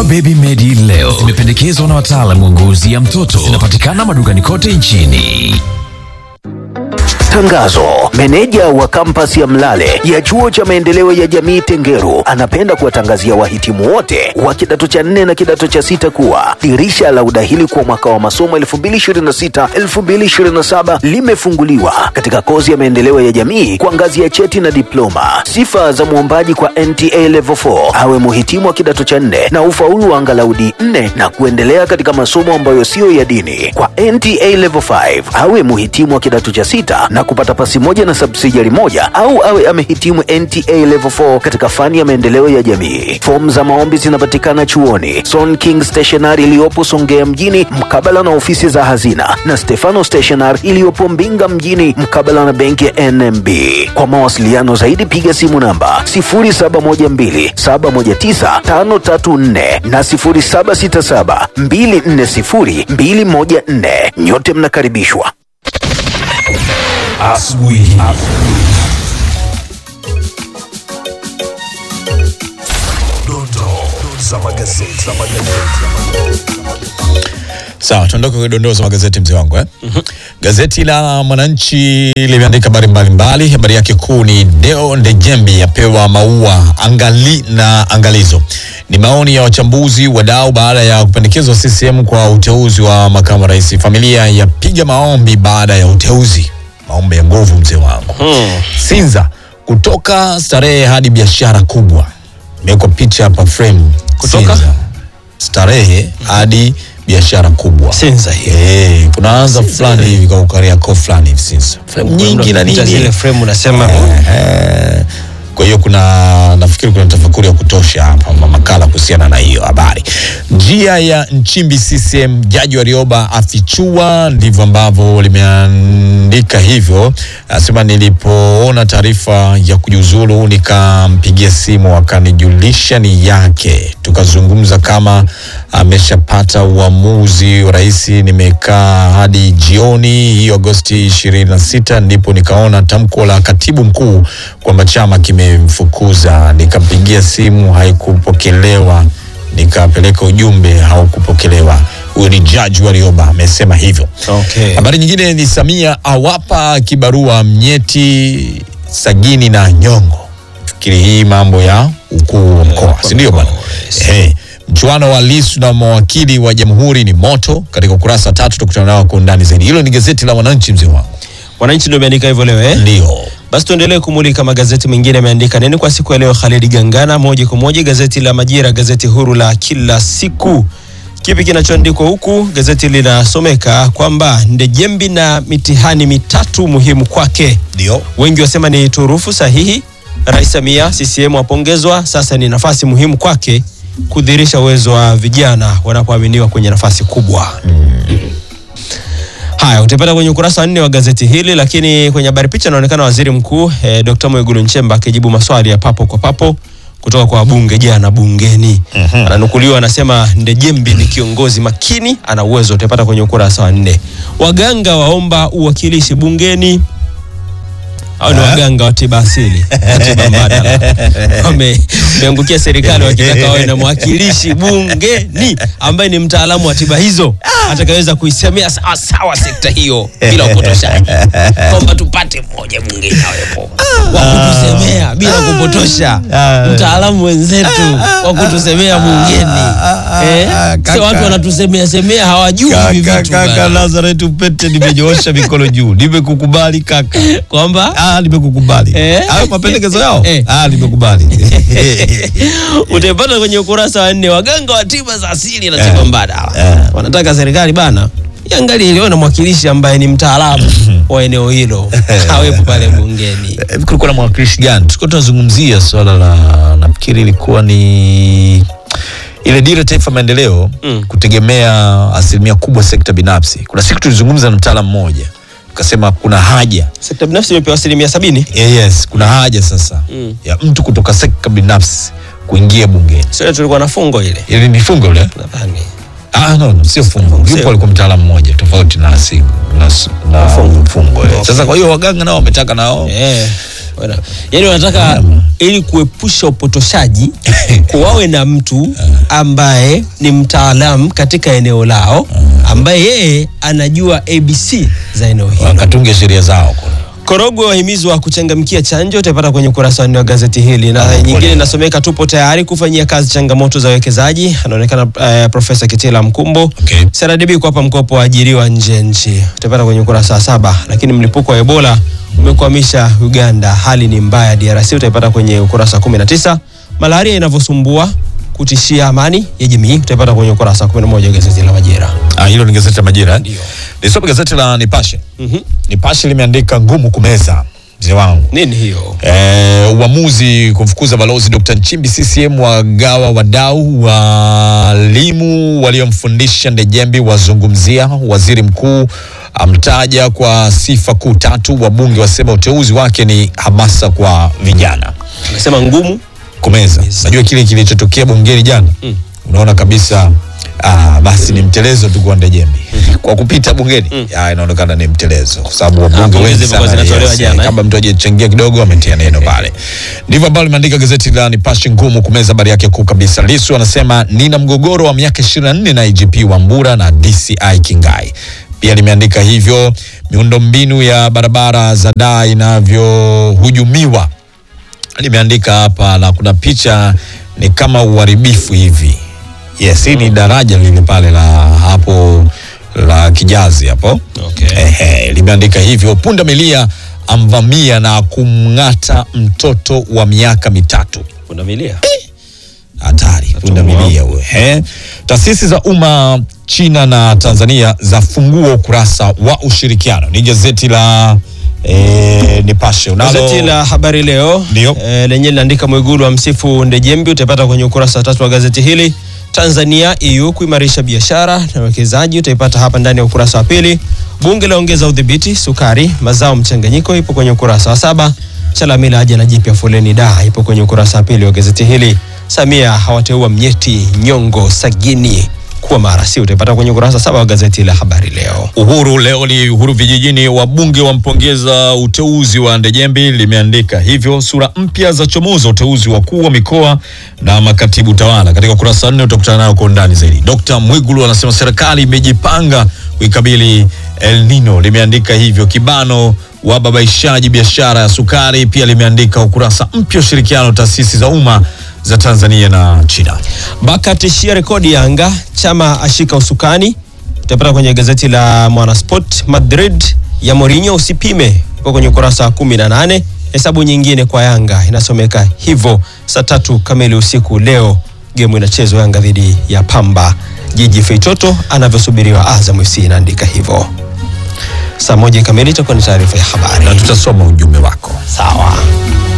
Dawa Baby Medi leo zimependekezwa na wataalamu wa ngozi ya mtoto. Zinapatikana madukani kote nchini. Tangazo. Meneja wa kampasi ya Mlale ya chuo cha maendeleo ya jamii Tengeru anapenda kuwatangazia wahitimu wote wa kidato cha nne na kidato cha sita kuwa dirisha la udahili kwa mwaka wa masomo 2026-2027 limefunguliwa katika kozi ya maendeleo ya jamii kwa ngazi ya cheti na diploma. Sifa za mwombaji kwa NTA Level 4 awe muhitimu wa kidato cha nne na ufaulu wa angalau D4 na kuendelea katika masomo ambayo siyo ya dini. Kwa NTA Level 5 awe muhitimu wa kidato cha sita na kupata pasi moja na subsidiary moja au awe amehitimu NTA Level 4 katika fani ya maendeleo ya jamii. Fomu za maombi zinapatikana chuoni Son King Stationery iliyopo Songea mjini mkabala na ofisi za hazina na Stefano Stationery iliyopo Mbinga mjini mkabala na benki ya NMB. Kwa mawasiliano zaidi piga simu namba 0712719534 na 0767240214. Nyote mnakaribishwa. Asubuhi. Sawa, tuondoke kwenye dondoo za magazeti mzee wangu eh? Gazeti la Mwananchi limeandika habari mbalimbali. Habari yake kuu ni Deo Ndejembi yapewa maua angali na angalizo. Ni maoni ya wachambuzi wadau baada ya kupendekezwa CCM kwa uteuzi wa makamu wa rais. Familia yapiga maombi baada ya uteuzi, maombi ya nguvu mzee wangu. Sinza kutoka starehe hadi biashara kubwa, imewekwa picha hapa frame. Kutoka? Sinza. starehe hadi biashara kubwa Sinza hiyo. Eh, kuna anza fulani hivi kwa Kariakoo fulani hivi Sinza. Frame nyingi na Picha nini. zile frame unasema Eh, kwa hiyo kuna nafikiri kuna tafakuri ya kutosha hapa ma- makala kuhusiana na hiyo habari. Njia ya Nchimbi CCM, Jaji Warioba afichua, ndivyo ambavyo limeandika hivyo. Anasema nilipoona taarifa ya kujiuzulu nikampigia simu akanijulisha ni yake, tukazungumza kama ameshapata uamuzi wa rais. Nimekaa hadi jioni hiyo Agosti 26 ndipo nikaona tamko la katibu mkuu kwamba chama kimemfukuza. Nikampigia simu haikupokelewa, nikapeleka ujumbe haukupokelewa. Huyo ni Jaji Warioba amesema hivyo. Okay. Habari nyingine ni Samia awapa kibarua Mnyeti, Sagini na Nyongo. Fikiri hii mambo ya ukuu wa mkoa, si ndio bwana? Eh, mchuano wa Lissu na mawakili wa jamhuri ni moto. Katika ukurasa wa tatu tukutana nao kwa undani zaidi. Hilo ni gazeti la Wananchi, mzee wangu. Wananchi ndio imeandika hivyo leo eh? Ndio. Basi tuendelee kumulika magazeti mengine yameandika nini kwa siku ya leo. Khalidi Gangana, moja kwa moja gazeti la Majira, gazeti huru la kila siku. Kipi kinachoandikwa huku? Gazeti linasomeka kwamba Ndejembi na mitihani mitatu muhimu kwake. Ndio. Wengi wasema ni turufu sahihi. Rais Samia CCM apongezwa, sasa ni nafasi muhimu kwake kudhihirisha uwezo wa vijana wanapoaminiwa kwenye nafasi kubwa. Haya, utapata kwenye ukurasa wa nne wa gazeti hili, lakini kwenye habari picha inaonekana waziri mkuu eh, Dr. Mwigulu Nchemba akijibu maswali ya papo kwa papo kutoka kwa wabunge jana bungeni. Ananukuliwa anasema Ndejembi ni kiongozi makini, ana uwezo. Utapata kwenye ukurasa wa nne. Waganga waomba uwakilishi bungeni au ni waganga wa tiba asili na tiba mbadala Wame- wameangukia serikali wakitaka wawe na mwakilishi bungeni ambaye ni mtaalamu wa tiba hizo atakayeweza kuisemea sawa sawa sekta hiyo bila upotoshaji, kwamba tupate mmoja bungeni awepo wa kutusemea bila kupotosha, mtaalamu wenzetu wa kutusemea bungeni. Eh, sio watu wanatusemea semea hawajui hivi vitu bana. Lazareth Upete, nimenyoosha mikono juu, nimekukubali kaka. kwamba Ah, nimekukubali. Eh? Hayo mapendekezo yao? Eh. Ah, nimekubali. utaipata kwenye ukurasa wa nne. Waganga wa tiba za asili na tiba mbadala wanataka serikali bana iangalie iliyo na mwakilishi ambaye ni mtaalamu wa eneo hilo awepo pale bungeni. Hivi kulikuwa na mwakilishi gani? Tulikuwa tunazungumzia swala la nafikiri ilikuwa ni ile dira ya taifa ya maendeleo Mm. kutegemea asilimia kubwa sekta binafsi. Kuna siku tulizungumza na mtaalamu mmoja tukasema kuna haja Sekta binafsi imepewa asilimia sabini. yeah, yes, kuna haja sasa Mm. ya mtu kutoka sekta binafsi kuingia bungeni. Sio tulikuwa na fungo ile Ili ni fungo ile? nadhani. Ah, no, no, sio fungo. Sio. Yupo alikuwa mtaalamu mmoja tofauti na asigu na, na fungo. fungo eh. Sasa kwa hiyo waganga nao wametaka nao Eh, Wana- yaani wanataka ili kuepusha upotoshaji wawe na mtu ambaye ni mtaalamu katika eneo lao ambaye yeye anajua abc za eneo hili wakatunge sheria zao kule. Korogwe wahimizwa kuchangamkia chanjo, utaipata kwenye ukurasa wa nne wa gazeti hili, na Ah, nyingine pole. inasomeka tupo tayari kufanyia kazi changamoto za wekezaji. Anaonekana eh, Profesa Kitila Mkumbo. Okay. CRDB kuwapa mkopo waajiriwa nje ya nchi, utaipata kwenye ukurasa wa saba. Lakini mlipuko wa Ebola umekwamisha Uganda, hali ni mbaya DRC, utaipata kwenye ukurasa wa 19. Malaria inavyosumbua kutishia amani ya jamii, utaipata kwenye ukurasa wa 11 wa gazeti la Majira. Ah, hilo ni gazeti la Majira. eh? Ndio. Nisome gazeti la Nipashe. Mhm. Nipashe limeandika ngumu kumeza mzee wangu. Nini hiyo? Eh, uamuzi kumfukuza balozi Dr. Nchimbi CCM wagawa wadau walimu waliomfundisha Ndejembi wazungumzia waziri mkuu amtaja kwa sifa kuu tatu wabunge wasema uteuzi wake ni hamasa kwa vijana Anasema ngumu kumeza najua kile kilichotokea bungeni jana Mm. unaona kabisa ah, basi ni mtelezo tu kwa Ndejembi kwa kupita bungeni ah, inaonekana ni mtelezo kwa sababu wabunge pongezi wengi zilikuwa sana zinatolewa yes, jana, eh? kama mtu ajechangia kidogo ametia neno pale ndivyo ambavyo limeandika gazeti la Nipashe ngumu kumeza habari yake kuu kabisa Lisu anasema nina mgogoro wa miaka 24 na IGP Wambura na DCI Kingai pia limeandika hivyo miundombinu ya barabara za daa inavyohujumiwa limeandika hapa na kuna picha ni kama uharibifu hivi yes hii ni daraja lile pale la hapo la kijazi hapo Okay. Ehe, limeandika hivyo punda milia amvamia na kumng'ata mtoto wa miaka mitatu Pundamilia. hatari punda milia huyo eh. taasisi za umma china na tanzania zafungua ukurasa wa ushirikiano ni gazeti la eh, nipashe unalo Gazeti la Habari Leo Ndio. e, lenye linaandika Mwigulu wa msifu Ndejembi, utaipata kwenye ukurasa wa tatu wa gazeti hili. Tanzania EU kuimarisha biashara na uwekezaji, utaipata hapa ndani ya ukurasa wa pili. Bunge laongeza udhibiti sukari, mazao mchanganyiko, ipo kwenye ukurasa wa saba. Chalamila aja na jipya foleni da, ipo kwenye ukurasa wa pili wa gazeti hili. Samia hawateua Mnyeti, Nyongo, Sagini kuwa marasi, utaipata kwenye ukurasa wa saba wa gazeti la Habari Leo. Uhuru leo ni Uhuru vijijini, wabunge wampongeza uteuzi wa Ndejembi, limeandika hivyo. Sura mpya za chomoza uteuzi wakuu wa mikoa na makatibu tawala. Katika ukurasa wa nne utakutana nayo kwa undani zaidi. Dr. Mwigulu anasema serikali imejipanga kuikabili El Nino, limeandika hivyo. Kibano wababaishaji biashara ya sukari, pia limeandika ukurasa mpya ushirikiano taasisi za umma za Tanzania na China. Baka atishia rekodi Yanga, chama ashika usukani. Utapata kwenye gazeti la Mwanasport. Madrid ya Mourinho usipime, iko kwenye ukurasa wa 18. Hesabu nyingine kwa Yanga inasomeka hivyo. Saa tatu kamili usiku leo gemu inachezwa Yanga dhidi ya Pamba Jiji. Feitoto anavyosubiriwa Azam FC inaandika hivyo. Saa moja kamili itakuwa ni taarifa ya habari. Na tutasoma ujumbe wako. Sawa.